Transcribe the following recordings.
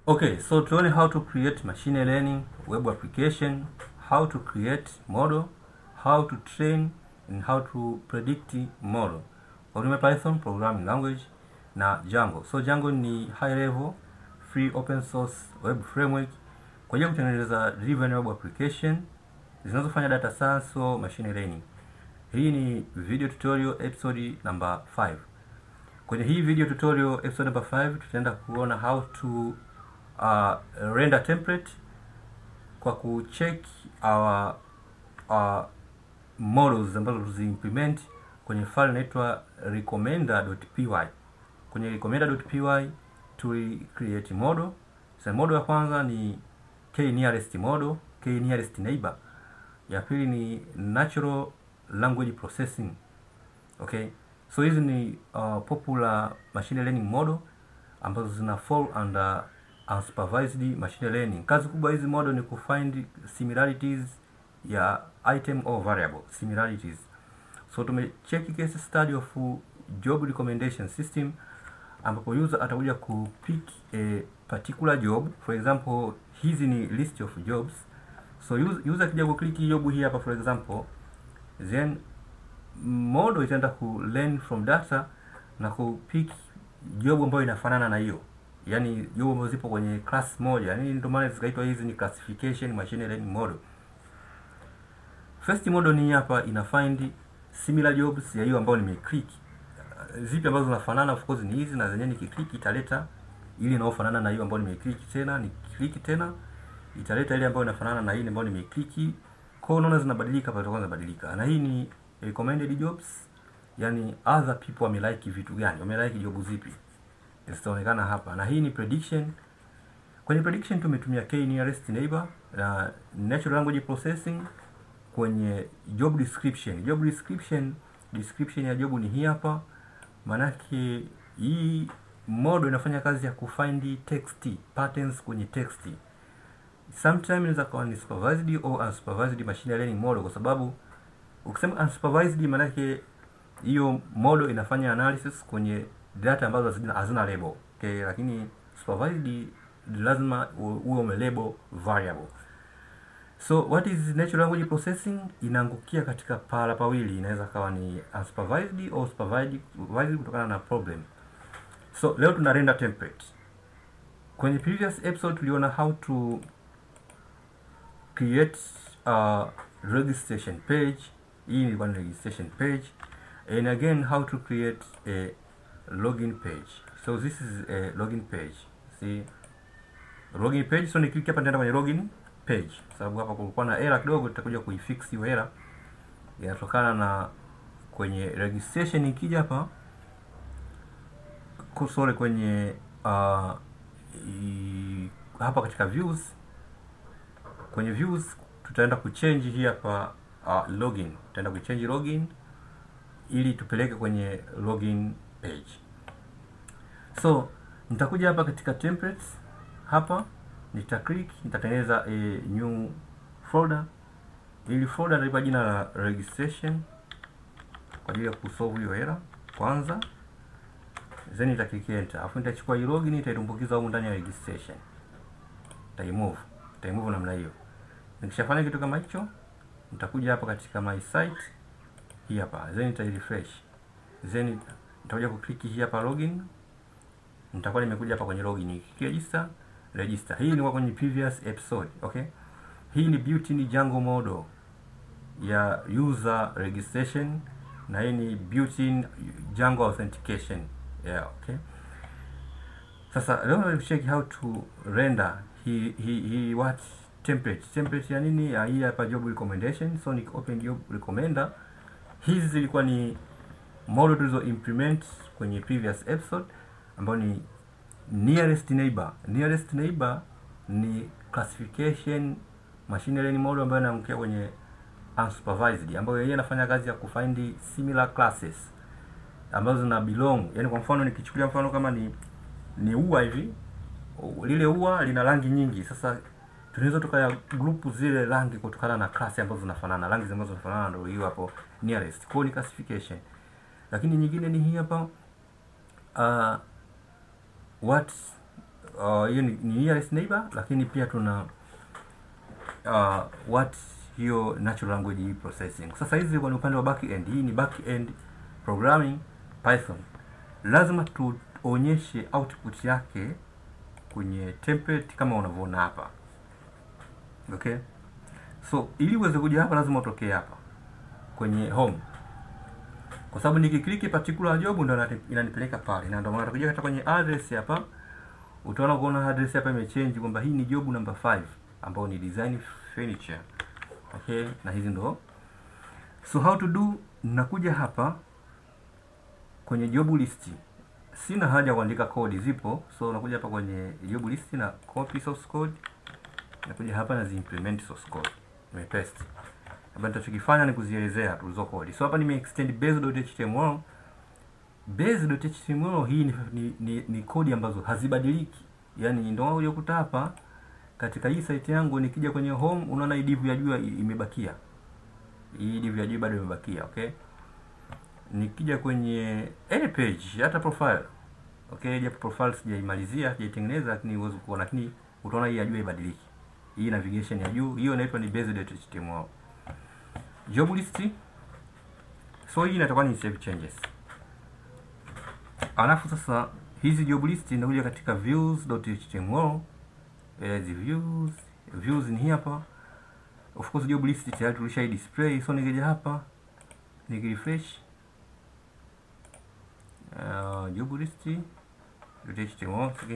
Okay, so tuone how to create machine learning web application, how to create model, how to train and how to predict model. Watumia Python programming language na Django. So Django ni high level free open source web framework kwa ajili ya kutengeneza driven web application zinazofanya data science au machine learning. Hii ni video tutorial episode number 5. Kwenye hii video tutorial episode number 5 tutaenda kuona how to uh, render template kwa kucheck our, our models ambazo tuziimplement kwenye file inaitwa recommender.py. Kwenye recommender.py tuli create model. Sasa model ya kwanza ni k nearest model, k nearest neighbor. Ya pili ni natural language processing. Okay, so hizi ni uh, popular machine learning model ambazo zina fall under unsupervised machine learning. Kazi kubwa hizi model ni kufind similarities ya item or variable similarities. So tumecheck case study of job recommendation system ambapo user atakuja ku pick a particular job. For example, hizi ni list of jobs. So user akija ku click job hii hapa for example, then model itaenda ku learn from data na ku pick job ambayo inafanana na hiyo yaani job ambazo zipo kwenye class moja, yaani ndio maana zikaitwa hizi ni classification machine learning model. First model ni hapa ina find similar jobs ya hiyo ambayo nimeclick. Zipi ambazo zinafanana, of course ni hizi, na zenyewe nikiclick italeta ile inayofanana na hiyo ambayo nimeclick, tena nikiclick tena italeta ile ambayo inafanana na ile ambayo nimeclick. Kwa hiyo unaona zinabadilika pale, kwanza badilika, na hii ni recommended jobs, yani other people wamelike vitu gani, wamelike job zipi zitaonekana hapa, na hii ni prediction. Kwenye prediction tumetumia k nearest neighbor na natural language processing. Kwenye job description, job description, description ya job ni hii hapa. Manake hii model inafanya kazi ya kufind text patterns kwenye text. Sometimes inaweza kuwa ni supervised au unsupervised machine learning model, kwa sababu ukisema unsupervised, manake hiyo model inafanya analysis kwenye data ambazo hazina, hazina label okay, lakini supervised lazima uwe umelabel variable. So what is natural language processing? Inaangukia katika pahala pawili, inaweza kawa ni unsupervised au supervised kutokana na problem. So leo tuna render template. Kwenye previous episode tuliona how to create a registration page. Hii ni one registration page and again how to create a login page. So this is a login page. See login page. So niklik hapa nitaenda kwenye login page, sababu hapa kulikuwa na error kidogo, tutakuja kuifix hiyo error. Inatokana na kwenye registration. Ikija hapa kusore kwenye uh, i, hapa katika views, kwenye views tutaenda kuchange hii hapa uh, login, tutaenda kuchange login ili tupeleke kwenye login page. So nitakuja hapa katika templates hapa nita click, nitatengeneza a new folder. Ili folder nitaipa jina la registration kwa ajili ya kusolve hiyo error kwanza, then nita click enter, afu nitachukua hii login nitaitumbukiza huko ndani ya registration, nitaimove nitaimove namna hiyo. Nikishafanya kitu kama hicho, nitakuja hapa katika my site hii hapa, then nita refresh, then nitakuja ku click hii hapa login nitakuwa nimekuja hapa kwenye login register register. Hii ni kwa kwenye previous episode, okay? Hii ni built-in Django model ya user registration na hii ni built-in Django authentication. Yeah, okay. Sasa leo na check how to render hii hii hii what template. Template ya nini? Ya hii hapa job recommendation. So ni open job recommender. Hizi zilikuwa ni model tulizo implement kwenye previous episode ambayo ni nearest neighbor. Nearest neighbor ni classification machine learning model ambayo inaangukia kwenye unsupervised, ambayo yeye anafanya kazi ya kufind similar classes ambazo zina belong. Yani kwa mfano nikichukulia mfano kama ni ni ua hivi, lile ua lina rangi nyingi. Sasa tunaweza tukaya group zile rangi kutokana na class ambazo zinafanana, rangi ambazo zinafanana ndio hiyo hapo nearest. Kwa ni classification. Lakini nyingine ni hii hapa uh, what uh, hiyo ni, ni nearest neighbor lakini pia tuna uh, what hiyo natural language processing sasa hizi kwa ni upande wa back end hii ni back end programming python lazima tuonyeshe output yake kwenye template kama unavyoona hapa okay so ili uweze kuja hapa lazima utokee hapa kwenye home kwa sababu nikikliki particular job ndo inani- inanipeleka pale na ndio maana tukija hata kwenye address hapa utaona kuona address hapa imechange kwamba hii ni job number 5 ambayo ni design furniture okay na hizi ndo so how to do nakuja hapa kwenye job list sina haja ya kuandika code zipo so nakuja hapa kwenye job list na copy source code nakuja hapa na ziimplement source code nimepaste hapa nitachokifanya ni kuzielezea tu hizo code so hapa nime extend base.html base.html hii ni, ni, ni, ni kodi ambazo hazibadiliki yaani ndio uliokuta hapa katika hii site yangu nikija kwenye home unaona hii div ya juu i- imebakia hii div ya juu bado imebakia okay nikija kwenye any page hata profile okay japo profile sijaimalizia sijaitengeneza lakini uweze kuona lakini utaona hii ya juu haibadiliki hii navigation ya juu hiyo inaitwa ni base.html job list so hii inatakuwa ni save changes alafu sasa hizi job list inakuja katika views.html eh, hizi views views ni hii hapa of course job list tayari tulishai display so nikija hapa nikirefresh uh, job list html okay.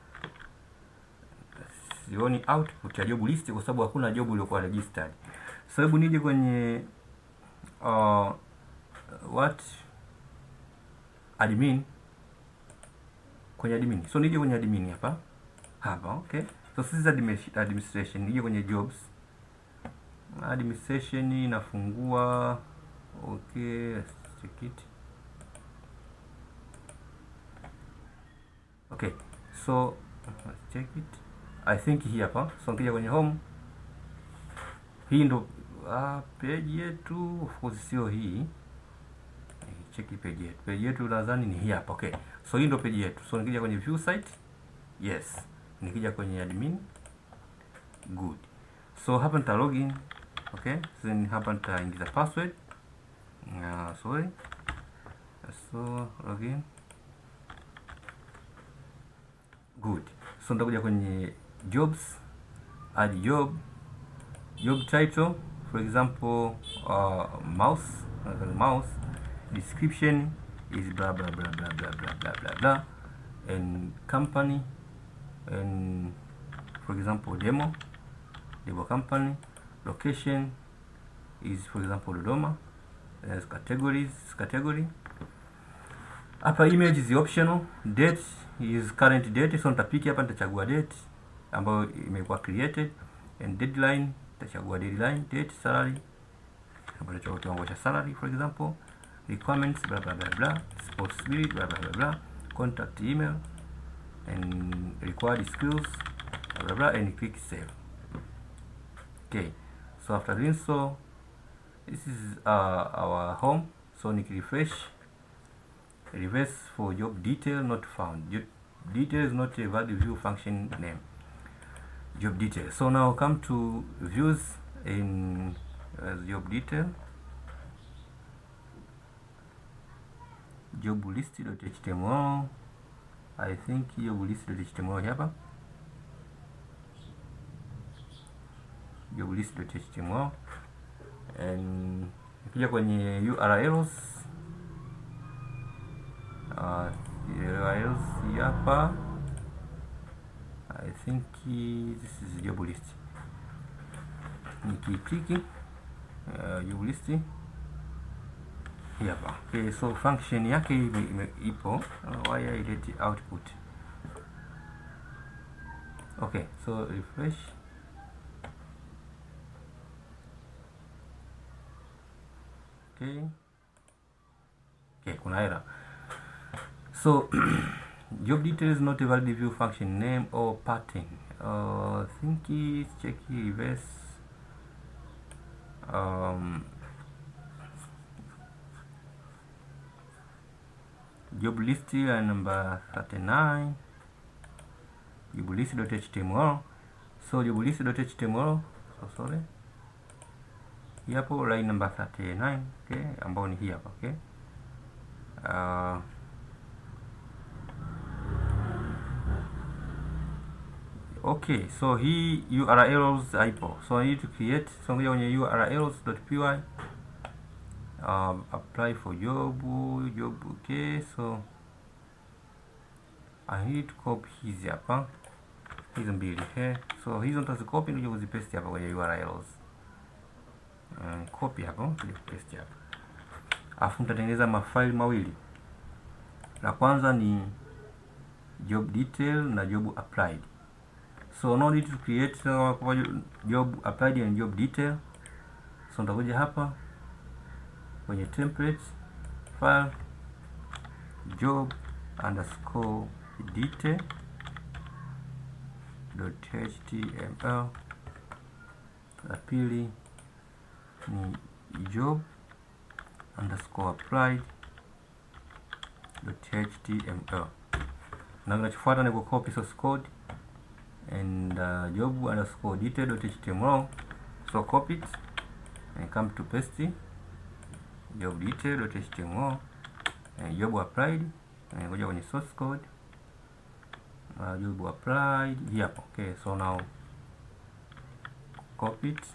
sioni output ya job list kwa sababu hakuna job iliyokuwa registered sababu nije kwenye uh, what admin kwenye admin so nije kwenye admin hapa hapa okay so this is admi- administration nije kwenye jobs administration inafungua okay let's check it okay so let's check it i think hii hapa so nikija kwenye home hii ndo uh, page yetu of course sio hii cheki page yetu page yetu nadhani ni hii hapa okay so hii ndo page yetu so nikija kwenye view site yes nikija kwenye admin good so hapa nita login okay then hapa nitaingiza password uh, sorry so login good so nitakuja kwenye jobs add job job title for example uh, mouse uh, mouse description is blah blah blah blah blah blah blah blah blah and company and for example demo demo company location is for example Dodoma as categories category hapa image is optional date is current date so nitapiki hapa nitachagua date ambayo imekuwa created and deadline nitachagua deadline date salary hapa nitachagua kiwango cha salary for example requirements blah blah blah blah responsibility blah blah blah blah contact email and required skills blah blah blah and click save okay so after doing so this is uh, our home so nikirefresh reverse for job detail not found job detail is not a valid view function name job detail so now come to views in uh, job detail job list.html I think job list.html hapa job list.html and nikija kwenye URLs uh, URLs hii hapa I think this is job list nikikliki uh, job list hii hapa okay, so function yake ime, ime, ipo uh, why ileti output okay so refresh okay okay kuna error so job details not a valid view function name or pattern uh, think it's check reverse um, job list ya number 39 job list.html so job list.html so sorry hii hapo line number 39 okay ambao ni hii hapa okay uh, okay so hii urls haipo so I need to create so ngoja kwenye urls.py um, apply for job job okay so I need to copy hizi hapa hizo mbili okay so hizo nitazikopi ndio kuzipaste hapa kwenye urls um, copy hapo ndio paste hapa afu nitatengeneza mafaili mawili la kwanza ni job detail na job applied so no need to create uh, job applied and job detail so nitakuja hapa kwenye template file job underscore detail dot html la pili ni job underscore applied dot html na kinachofuata ni kucopy source code and uh, job underscore detail dot html so copy it and come to paste job detail dot html and job applied and ngoja kwenye source code uh, job applied hii hapo okay so now copy it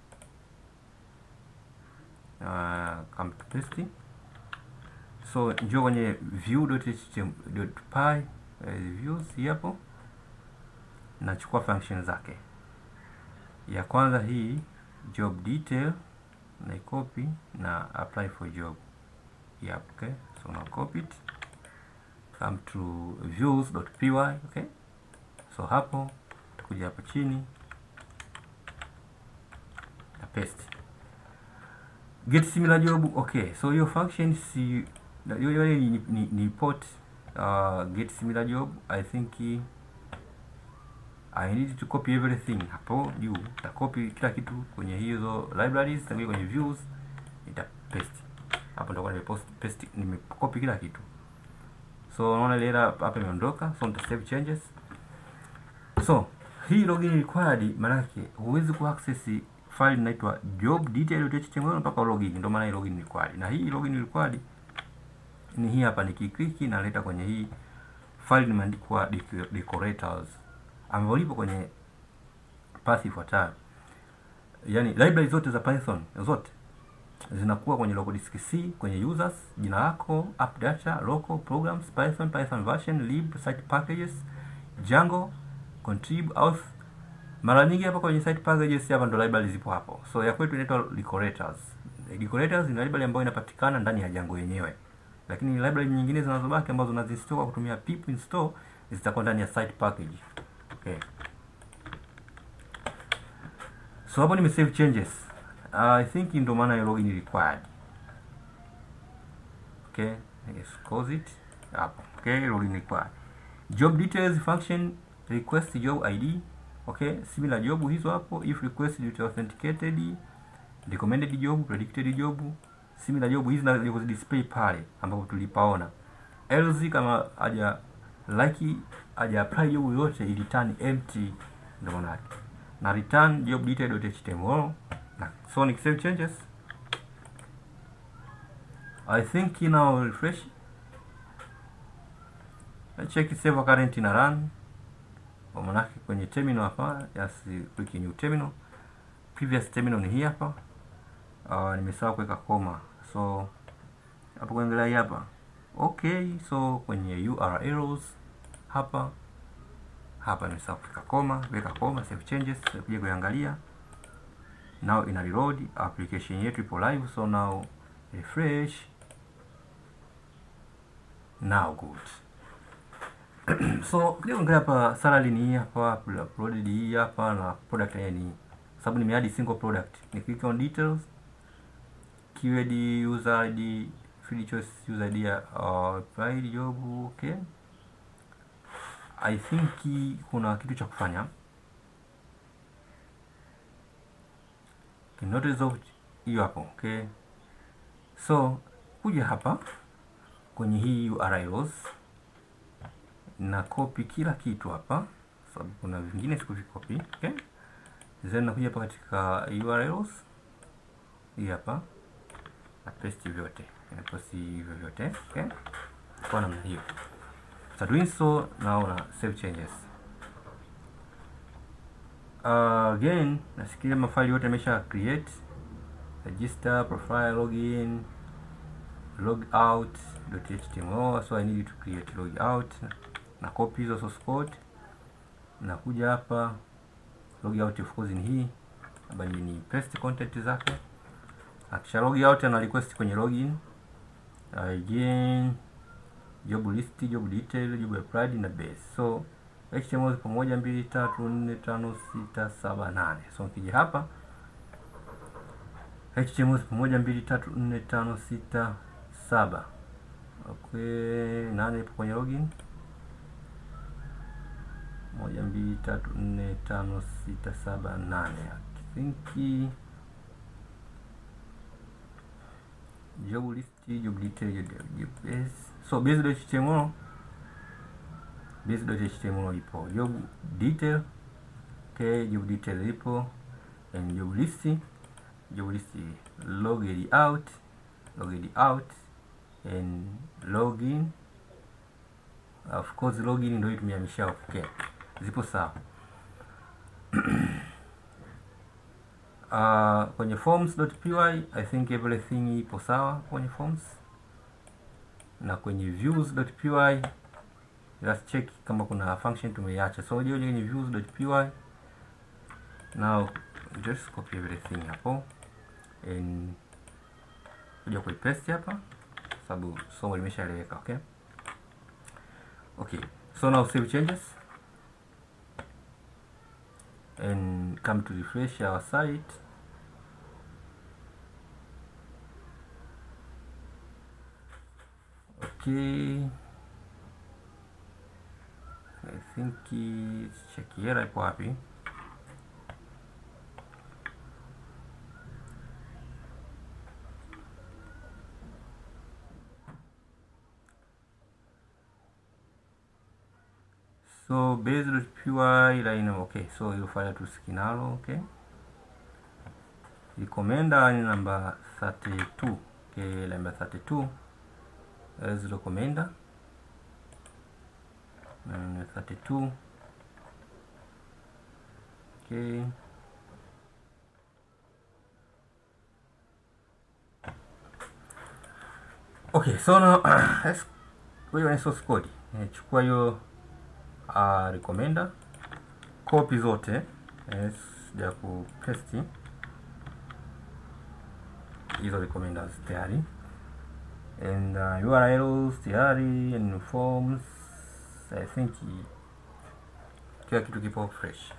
uh, come to paste so njoo kwenye view.html.py uh, views hii hapo nachukua function zake ya kwanza hii job detail na copy na apply for job yep, okay so now copy it come to views.py okay so hapo utakuja hapa chini na paste get similar job okay so hiyo function si hiyo ni, ni, ni port uh, get similar job i think I need to copy everything hapo juu nita copy kila kitu kwenye hizo libraries tangia kwenye views nita paste hapo nitakuwa nimepost paste nimecopy kila kitu so unaona ile error hapa imeondoka so nita save changes so hii login required maana yake huwezi ku access file inaitwa job detail.html mpaka login ndio maana hii login required na hii login required ni hii hapa nikiklik naleta kwenye hii file imeandikwa decorators ambayo lipo kwenye path ifuatayo. Yaani library zote za Python zote zinakuwa kwenye local disk C, kwenye users, jina lako, app data, local programs, Python, Python version, lib, site packages, Django, contrib, auth. Mara nyingi hapa kwenye site packages hapa ndo library zipo hapo. So ya kwetu inaitwa decorators. Decorators ni library ambayo inapatikana ndani ya Django yenyewe. Lakini library nyingine zinazobaki ambazo unazinstall kwa kutumia pip install zitakuwa ndani ya site package. Okay. So hapo nime save changes. Uh, I think ndo maana ya login required. Okay, yes, close it. Hapo. Okay, login required. Job details function request job ID. Okay, similar job hizo hapo if request due to authenticated recommended job, predicted job, similar job hizi na display pale ambapo tulipaona. Else kama haja like haja apply job yote i return empty ndio maana yake na return job detail.html na so ni save changes I think now refresh I check save current na run kwa maana yake kwenye terminal hapa just click new terminal previous terminal ni hii hapa uh, nimesahau kuweka koma so hapo kuangalia hapa okay so kwenye urls hapa hapa nimesahau kuweka koma weka koma save changes kuja kuangalia now ina reload application yetu ipo live so now refresh now good so kuja kuangalia hapa salary ni hii hapa uploaded hii hapa na product yenyewe ni sababu nimeadi single product ni click on details keyword user id field choice user id uh, applied job okay I think kuna kitu cha kufanya not resolved hiyo hapo okay so kuja hapa kwenye hii URLs na copy kila kitu hapa sababu kuna vingine sikuvikopi. Okay, then nakuja hapa katika URLs hii hapa na paste vyote, na paste hivyo vyote. Okay, kwa namna hiyo. So doing so now na save changes. Uh, again nasikia mafaili yote yamesha create register, profile, login, log out .html so I need to create log out na copy hizo source code. Nakuja hapa log out of course ni hii hapa, ni paste content zake. Akisha log out ana request kwenye login again job list, job detail, job applied na base. So HTML zipo moja, mbili, tatu, nne, tano, sita, saba, nane. So nikija hapa HTML zipo moja, mbili, tatu, nne, tano, sita, saba. Okay, nane ipo kwenye login. Moja, mbili, tatu, nne, tano, sita, saba, nane. I think job list, job detail, job base. So base.html base.html ipo, job detail okay, job detail ipo and job list, job list logged out, logged out and login. Of course login ndio tumehamisha. Okay, zipo sawa. Uh, kwenye forms.py I think everything ipo sawa kwenye forms, na kwenye views.py let's check kama kuna function tumeiacha. So je, kwenye views.py now just copy everything hapo and kuja kuipaste hapa, sababu somo limeshaeleweka. Okay, okay, so now save changes and come to refresh our site. Okay, I think check here ipo wapi? So base.py line okay, so hiyo file tusikinalo okay. Recommender ni number 32 okay, number 32 as recommender and 32 okay. Okay, so now let's go kwenye source code. Chukua hiyo uh, recommender copy zote yes, ya ku paste hizo recommenders tayari and uh, URLs tayari and forms I think kila kitu kipo fresh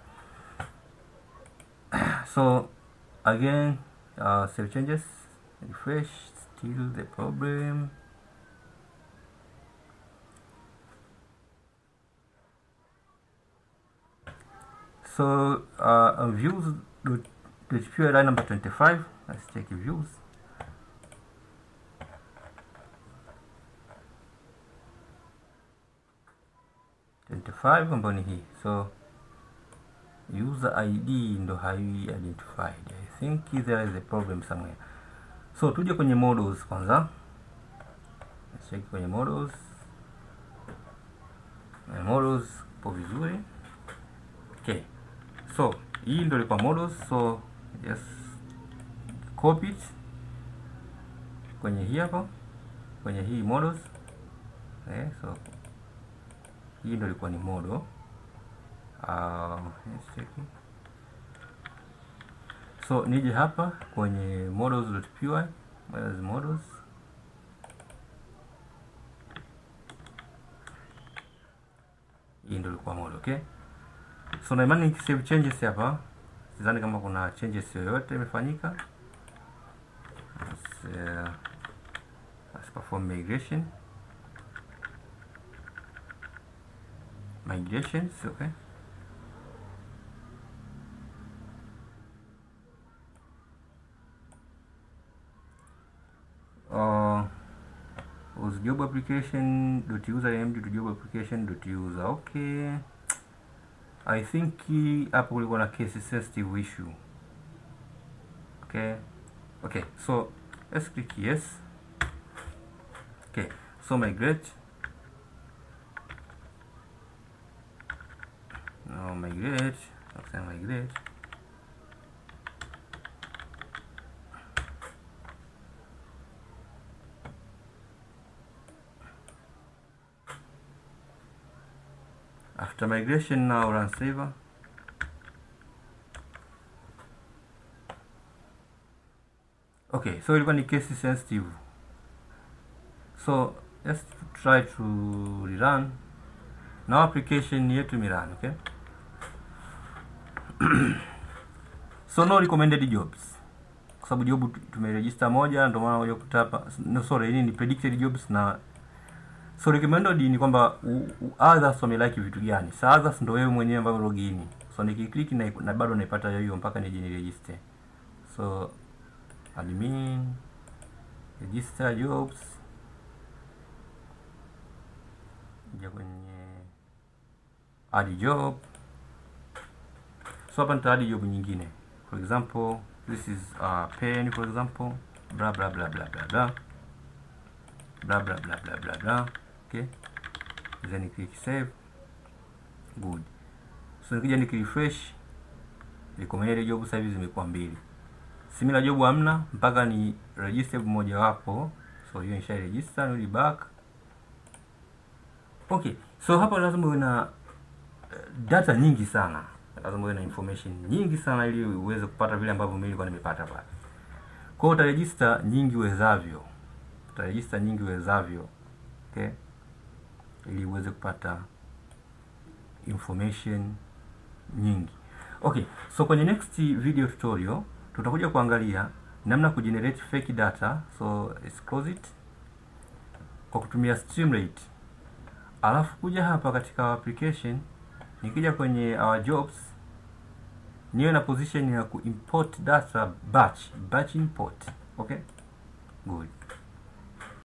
so again uh, save changes refresh still the problem so uh, views PHP line number 25 let's check views twenty-five ambayo ni hii so user id ndo hai identified i think there is a problem somewhere so tuje kwenye models kwanza let's check kwenye models na models po vizuri okay so hii ndo ilikuwa models so yes copy it kwenye hii hapa kwenye hii models eh, so hii ndo ilikuwa ni model uh, let's check it. so nije hapa kwenye models.py models models hii ndo ilikuwa model okay so na imani nikisave changes hapa sidhani kama kuna changes yoyote imefanyika let's, uh, let's perform migration migrations okay uh, was job application dot user md to job application dot user okay I think hapo kulikuwa na case sensitive issue. Okay. Okay, so let's click yes. Okay, so migrate. Now migrate. Okay, migrate. After migration now run saver. Okay, so ilikuwa ni case sensitive. So let's try to rerun. Now application yetu imerun, okay? so no recommended jobs. Kwa sababu job tumeregister moja ndio maana moja kutapa. No sorry, hii ni predicted jobs na so recommended ni kwamba u- u- others wamelike vitu gani. Sa others ndio wewe mwenyewe ambao login. So nikiklik na, na bado naipata hiyo hiyo mpaka nije ni register. So admin register jobs ja kwenye add job so hapa nita add job nyingine for example this is uh, pen for example bla bla bla bla bla bla bla bla bla bla bla bla okay then click save good so nikija nikirefresh recommended job sasa hivi zimekuwa mbili similar job hamna mpaka ni register mmoja wapo so hiyo nisha register nirudi back okay so hapa lazima uwe na eh, data nyingi sana lazima uwe na information nyingi sana ili uweze kupata vile ambavyo mimi nilikuwa nimepata pale kwa hiyo utaregister nyingi uwezavyo utaregister nyingi uwezavyo okay ili uweze kupata information nyingi okay so kwenye next video tutorial tutakuja kuangalia namna ya kugenerate fake data so let's close it kwa kutumia Streamlit alafu kuja hapa katika our application nikija kwenye our jobs niwe na position ya kuimport data batch batch import okay good